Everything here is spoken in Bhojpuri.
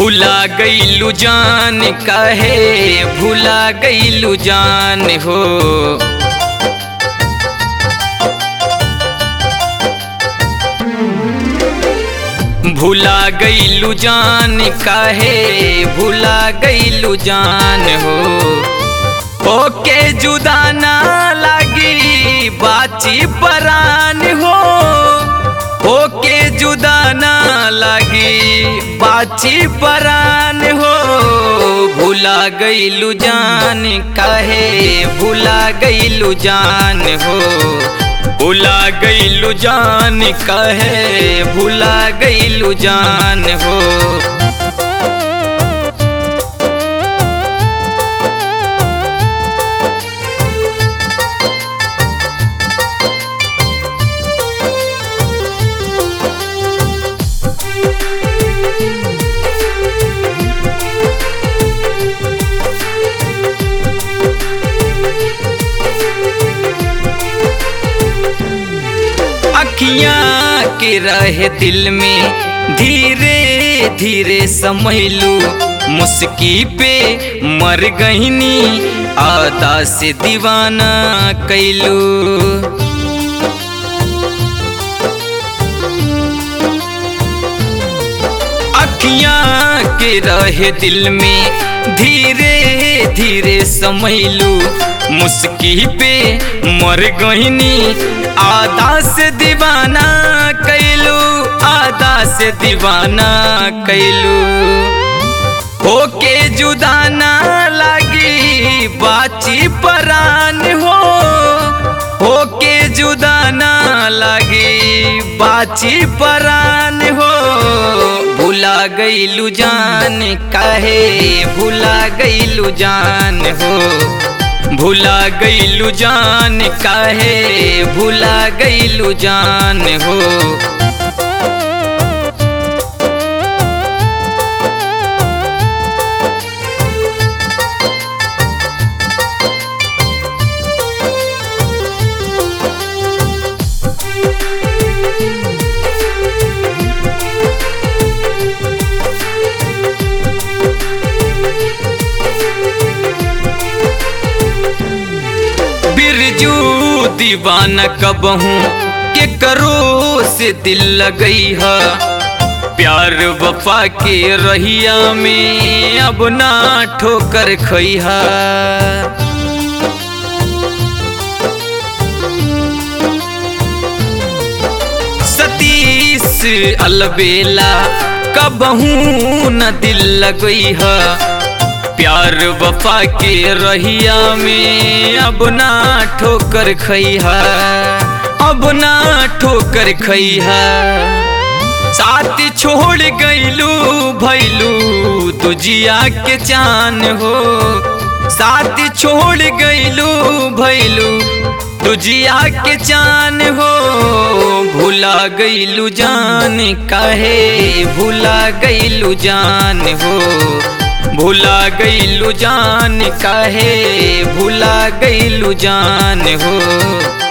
भूला गईलू जान काहे भूला गईलू जान हो भूला गईलू जान काहे भूला गईलू जान हो ओके जुदा ना लगी बाची परान हो ओके जुदा ना लगी बाची परान हो भूला गईलू जान काहे भूला गईलू जान हो भूला गईलू जान काहे भूला गईलू जान हो अखियाँ के रहे दिल में धीरे धीरे समैलू मुस्की पे मर गईनी आदा से दीवाना कैलू अखियाँ के रहे दिल में धीरे धीरे समैलू मुस्की पे मर गईनी आधा से दीवाना कैलू आधा से दीवाना कैलू होके जुदा ना लगी बाची परान हो होके जुदा ना लगी बाची परान हो भूला गईलू जान काहे भूला गईलू जान हो भूला गईलू जान काहे भूला गईलू जान हो बिरजू दीवाना कबहू के करो से दिल लगई है प्यार वफा के रहिया में अब ना ठोकर खई है सतीश अलबेला कबहू न दिल लगई है प्यार वफा के रहिया में अब ना ठोकर खैहा अब ना ठोकर खैहा साथ छोड़ गईलू भैलू तुझिया के चान हो साथ छोड़ गईलू भैलू तुझिया के चान हो भूला गईलू जान काहे भूला गईलू जान हो भूला गईलू जान काहे भूला गईलू जान हो